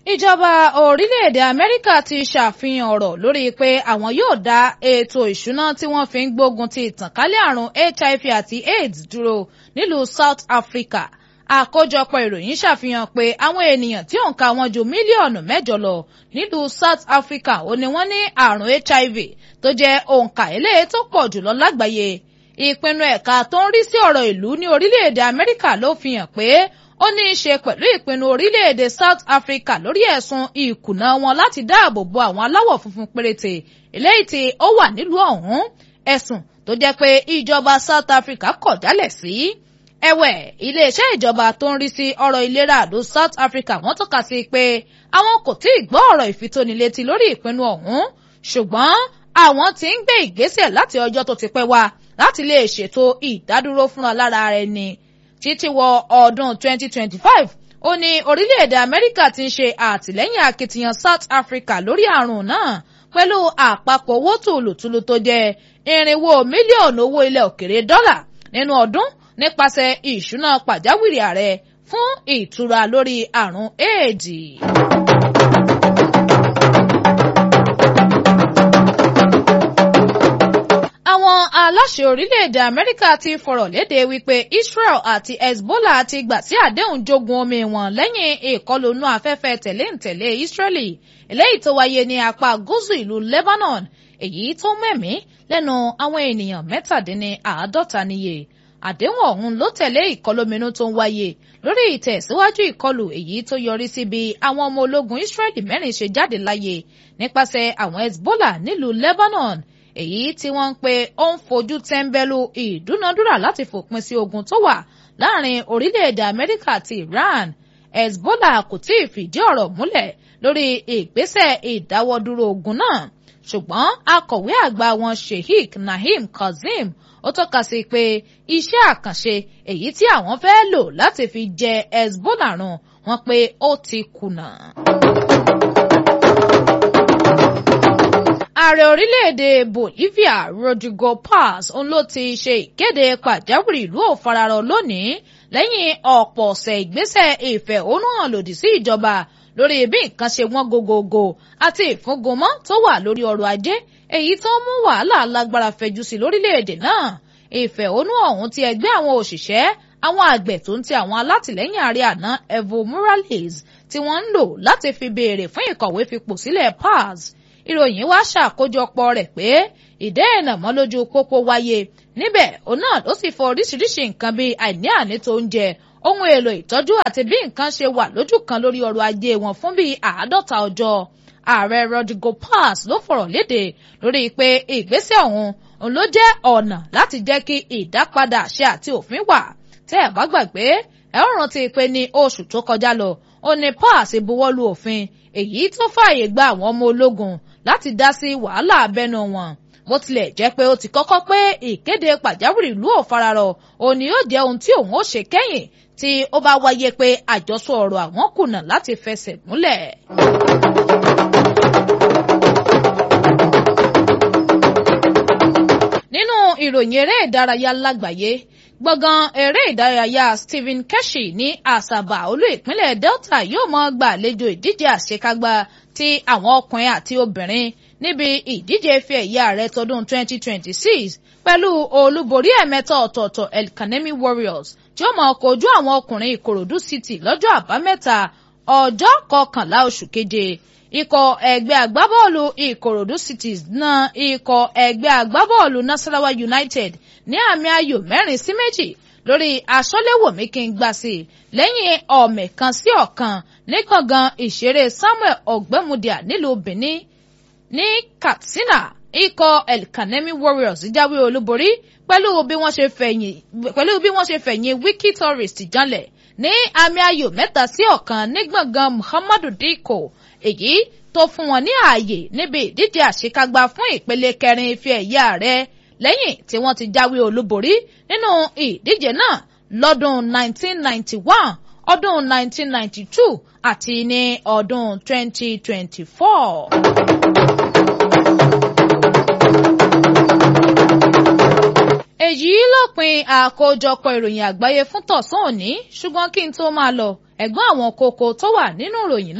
ìjọba orílẹ̀-èdè amẹ́ríkà ti ṣàfihàn ọ̀rọ̀ lórí pé àwọn yóò dá ètò ìṣúná tí wọ́n fi ń gbógun ti ìtànkálẹ̀ àrùn hiv àti aids dúró nílùú south africa àkójọpọ̀ ìròyìn ṣàfihàn pé àwọn ènìyàn tí òǹkà wọn ju mílíọ̀nù mẹ́jọ lọ nílùú south africa ó ní wọ́n ní àrùn hiv tó jẹ́ òǹkà eléyìí tó pọ̀ jùlọ lágbàáyé ìpinnu ẹ̀ka tó ń rí sí ọ̀rọ̀ ìlú ní orílẹ̀-èdè amẹ́ríkà ló fi hàn pé ó ní í ṣe pẹ̀lú ìpinnu orílẹ̀-èdè South Africa lórí ẹ̀sùn ìkùnà wọn láti dáàbò bo àwọn aláwọ̀ funfun péréte eléyìí tí ó wà nílùú ọ̀hún ẹ̀sùn tó jẹ́ pé ìjọba South Africa kọ̀ jálẹ̀ sí. ẹ̀wẹ̀ iléeṣẹ́ ìjọba tó ń rí sí ọ̀rọ̀ ìlera àdó South Africa wọ́n tọ́ka sí pé àwọn kò tí ì gbọ́ ọ̀rọ̀ ìfitónilétí lórí ìpinnu ọ̀hún ṣùgbọ́n àwọn tí ń gbé ìgbésẹ̀ láti ọjọ́ tó ti pẹ́ wá láti lè ṣètò ìdádúró fúnra lára ẹni títí wọ ọdún 2025 ó ní orílẹ̀-èdè amẹ́ríkà ti ń ṣe àtìlẹ́yìn akitiyan south africa lórí àrùn náà pẹ̀lú àpapọ̀ owó tùlùtùlù tó jẹ́ irinwó mílíọ̀nù owó ilẹ̀ òkèrè dọ́là nínú ọdún nípasẹ̀ ìṣúná pàjáwìrì ààrẹ fún ìtura lórí àrùn éèdì. àwọn aláṣẹ orílẹ̀-èdè amẹ́ríkà ti fọ̀rọ̀ léde wípé israel àti hezbollah ti gbà sí àdéhùn jogun omi wọn lẹ́yìn ìkọlù inú afẹ́fẹ́ tẹ̀léǹtẹ̀lé israeli eléyìí tó wáyé ní apá gúúsù ìlú lebanon èyí tó mẹ́mí lẹ́nu àwọn ènìyàn mẹ́tàdínníàádọ́ta níye àdéhùn ọ̀hún ló tẹ̀lé ìkọlóminú tó ń wáyé lórí ìtẹ̀síwájú ìkọlù èyí tó yọrí sí bí àwọn ọmọ ológun israeli mẹ́rin ṣe jáde láyé nípasẹ̀ àwọn hezbollah nílùú lebanon èyí tí wọ́n ń pe ó ń fojú tẹ́ńbẹ́lú ìdúnadúrà láti fòpin sí ogun tó wà láàrin orílẹ̀-èdè amẹ́ríkà àti iran hezbollah kò tí ì fìdí ọ̀rọ̀ múlẹ̀ lórí ìgbésẹ̀ ìdáwọ́dúró ogun náà ṣùgbọ́n akọ̀wé àgbà wọn sheikh naim kazeem ó tọ́ka sí pé iṣẹ́ àkànṣe èyí tí àwọn fẹ́ lò láti fi jẹ hezbollah run wọn pé ó ti kùnà. ààrẹ orílẹ̀-èdè bolivia rodrigo paz òun ló ti ṣe ìkéde pàjáwìrì ìlú òfararọ lónìí lẹ́yìn ọ̀pọ̀ ọ̀sẹ̀ ìgbésẹ̀ ìfẹ̀hónúhàn lòdì sí ìjọba lórí bí nǹkan ṣe wọ́n gogogo àti ìfúngunmọ́ tó wà lórí ọrọ̀ ajé èyí tó mú wàhálà lágbára fẹjú sí lórílẹ̀-èdè náà ìfẹ̀hónú ọ̀hún ti ẹgbẹ́ àwọn òṣìṣẹ́ àwọn àgbẹ̀ tó ń ti àwọn alátìlẹ́yìn ààrẹ àná evo morales tí wọ́n ń lò láti fi béèrè fún ìkọ̀wé fipò sílẹ̀ paz ìròyìn wá ṣàkójọpọ̀ rẹ̀ pé ìdẹ́ẹ̀nà mọ́ lójú pópó wáyé níbẹ̀ òun náà ló sì fọ oríṣiríṣi nǹkan bíi àìní àní tó ń jẹ ohun èlò ìtọ́jú àti bí nǹkan ṣe wà lójú kan lórí ọrọ̀ ajé wọn fún bíi àádọ́ta ọjọ́ ààrẹ Rodrigo Paz ló fọ̀rọ̀ léde lórí pé ìgbésẹ̀ ọ̀hún òun ló jẹ́ ọ̀nà láti jẹ́ kí ìdápadà àṣẹ àti òfin wà tẹ́ ẹ̀ bá gbàgbé ẹ̀ ń rántí pé ní oṣù tó kọjá lọ ó ní Paz buwọ́lu òfin èyí tó fààyè gba àwọn ọmọ ológun láti dá sí wàhálà abẹ́nu wọn bó tilẹ̀ jẹ́ pé ó ti kọ́kọ́ pé ìkéde pàjáwìrì ìlú òfararọ òní yóò jẹ́ ohun tí òun ó ṣe kẹ́yìn tí ó bá wáyé pé àjọsọ ọ̀rọ̀ àwọn kùnà láti fẹsẹ̀ múlẹ̀. nínú ìròyìn eré ìdárayá lágbàáyé gbọ̀ngàn eré ìdárayá Stephen Keshi ní Àsàbà olú ìpínlẹ̀ Delta yóò mọ́ gbàlejò ìdíje àṣekágbá ti àwọn ọkùnrin àti obìnrin níbi ìdíje ife ẹ̀yẹ ààrẹ tọdún 2026 pẹ̀lú olúborí ẹ̀mẹ́ta ọ̀tọ̀ọ̀tọ̀ El Kanemi Warriors tí ó máa kojú àwọn ọkùnrin Ìkòròdú City lọ́jọ́ àbámẹ́ta ọjọ́ kọkànlá oṣù keje ikọ̀ ẹgbẹ́ agbábọ́ọ̀lù Ìkòròdú City na ikọ̀ ẹgbẹ́ agbábọ́ọ̀lù Nasarawa United ní àmì ayò mẹ́rin sí méjì lórí aṣọ́léwòmí kí n gbà sí lẹ́yìn ọ̀mẹ̀ kan sí ọ̀kan ní kàngan ìṣeré Samuel Ọ̀gbẹ́mudia nílùú Benin ní Katsina ikọ̀ El Kanemi Warriors jáwé olúborí pẹ̀lú bí wọ́n ṣe fẹ̀yìn pẹ̀lú bí wọ́n ṣe fẹ̀yìn Wiki Tourist janlẹ̀ ní àmì ayò mẹ́ta sí ọ̀kan ní gbọ̀ngàn Muhammadu Dikko èyí tó fún wọn ní ààyè níbi ìdíje àṣekágbá fún ìpele kẹrin ife ẹ̀yẹ ààrẹ lẹ́yìn tí wọ́n ti jáwé olúborí nínú ìdíje náà lọ́dún 1991 ọdún 1992 àti ní ọdún 2024. èyí lópin àkójọpọ̀ ìròyìn àgbáyé fún tọ̀sán òní ṣùgbọ́n kí n tó máa lọ ẹ̀gbọ́n àwọn kókó tó wà nínú ìròyìn náà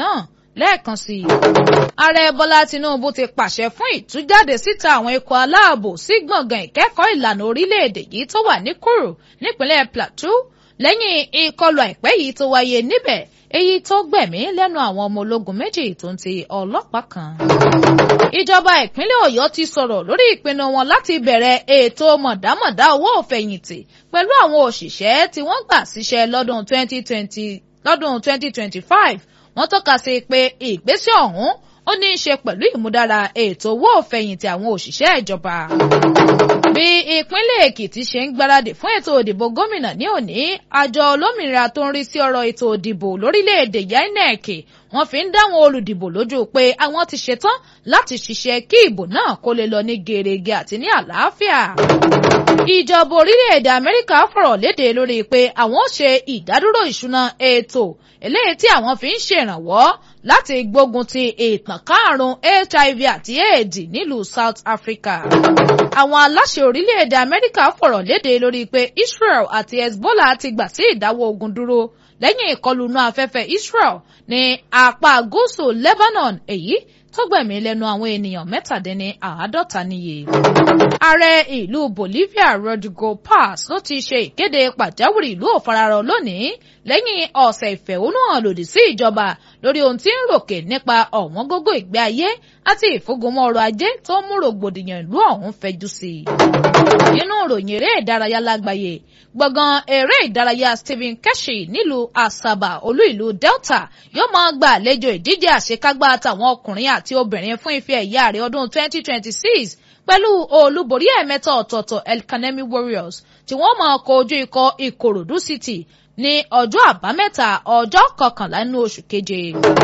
lẹ́ẹ̀kan sí i. ààrẹ bọ́lá tinubu ti pàṣẹ fún ìtújáde síta àwọn ikọ̀ aláàbò sí gbọ̀ngàn ìkẹ́kọ̀ọ́ ìlànà orílẹ̀-èdè yìí tó wà ní kúrú nípínlẹ̀ plateau lẹ́yìn ìkọlù àìpẹ́ yìí tó wáyé níbẹ̀ èyí tó gbẹ̀mí lẹ́nu àwọn ọmọ ológun méjì tó ń ti ọlọ́pàá kan. ìjọba ìpínlẹ̀ ọ̀yọ́ ti sọ̀rọ̀ lórí ìpinnu wọn láti bẹ̀rẹ̀ ètò mọ̀dámọ̀dá owó òfẹ̀yìntì pẹ̀lú àwọn òṣìṣẹ́ tí wọ́n gbà síṣẹ́ lọ́dún 2020 lọ́dún 2025 wọ́n tọ́ka sí pé ìgbésẹ̀ ọ̀hún ó ní í ṣe pẹ̀lú ìmúdára ètò owó òfẹ̀yìntì àwọn òṣìṣẹ́ ìjọba. bí ìpínlẹ̀ èkìtì ṣe ń gbáradì fún ètò òdìbò gómìnà ní òní àjọ olómìnira tó ń rí sí ọ̀rọ̀ ètò òdìbò lórílẹ̀‐èdè inec wọ́n fi ń dáwọn olùdìbò lójú pé àwọn ti ṣetán láti ṣiṣẹ́ kí ìbò náà kó lè lọ ní gerege àti ní àlàáfíà. ìjọba orílẹ̀-èdè amẹ́ríkà fọ̀rọ̀ léde lórí pé àwọn ó ṣe ìdádúró ìṣúná ètò eléyìí tí àwọn fi ń ṣèrànwọ́ láti gbógun ti ìtànká àrùn hiv àti aids nílùú south africa. àwọn aláṣẹ orílẹ̀-èdè amẹ́ríkà fọ̀rọ̀ léde lórí pé israel àti hezbollah ti gbà sí ìdáwọ́ ogun dúró lẹ́yìn ìkọlù inú afẹ́fẹ́ israel ní apá gúúsù lebanon èyí tó gbẹ̀mí lẹ́nu àwọn ènìyàn mẹ́tàdínní àádọ́ta níye. ààrẹ ìlú bolivia rodrigo paz ló ti ṣe ìkéde pàjáwìrì ìlú òfararọ lónìí lẹ́yìn ọ̀sẹ̀ ìfẹ̀hónúhàn lòdì sí ìjọba lórí ohun tí ń ròkè nípa ọ̀wọ́n gógó ìgbé ayé àti ìfúngunmọ́ ọrọ̀ ajé tó mú rògbòdìyàn ìlú ọ̀hún fẹjú sí i. nínú ìròyìn eré ìdárayá lágbàáyé gbọ̀ngàn eré ìdárayá stephen keshi nílùú asaba olú ìlú delta yóò máa gba àlejò ìdíje àṣekágbá àtàwọn ọkùnrin àti obìnrin fún ife ẹ̀yà rẹ̀ ọdún 2026 pẹ̀lú olúborí ẹ̀mẹ́ta ọ̀tọ̀ọ̀tọ̀ elkanemi warriors tí wọ́n máa kojú ikọ̀ ìkòròdú city ní ọjọ́ àbámẹ́ta ọjọ́ kọkànlá nínú oṣù keje.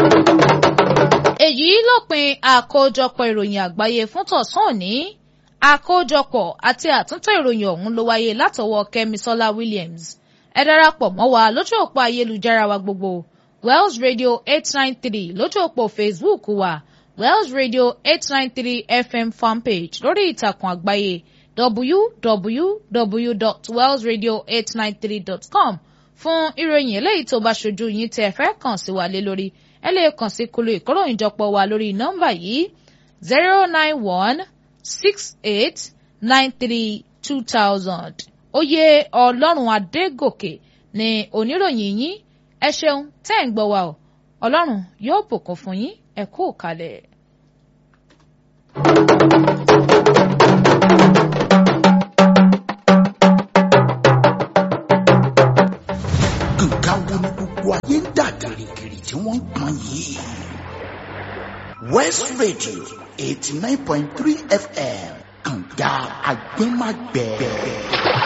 èyí lópin àkójọpọ̀ ìròyìn àgbáyé fún tọ̀sán òní àkójọpọ̀ àti àtúntò ìròyìn ọ̀hún ló wáyé látọwọ́ kẹ́misọ́lá williams ẹ darapọ̀ mọ́ wa lójú òpó ayélujára wa gbogbo wells radio eight nine three lójú òpó facebook wa wells radio eight nine three fm fanpage lórí ìtàkùn àgbáyé www.wellsradio893.com fún ìròyìn eléyìí tó bá ṣojú yín tí ẹ fẹ́ kàn sí wa lé lórí ẹ lè kàn sí kulu ìkóròyìnjọpọ̀ wa lórí nọ́mbà yìí zero nine one six eight nine three two thousand oyè ọlọ́run adégòkè ni oníròyìn yín ẹ ṣeun tẹ́ ń gbọ́ wa o ọlọ́run yóò bùkún fún yín ẹ kú kalẹ̀. nǹkan wo ni gbogbo ayé ń dà gìrìgìrì tí wọ́n ń pọn yìí. west radio eighty nine point three fm kànga agbẹ́magbẹ́.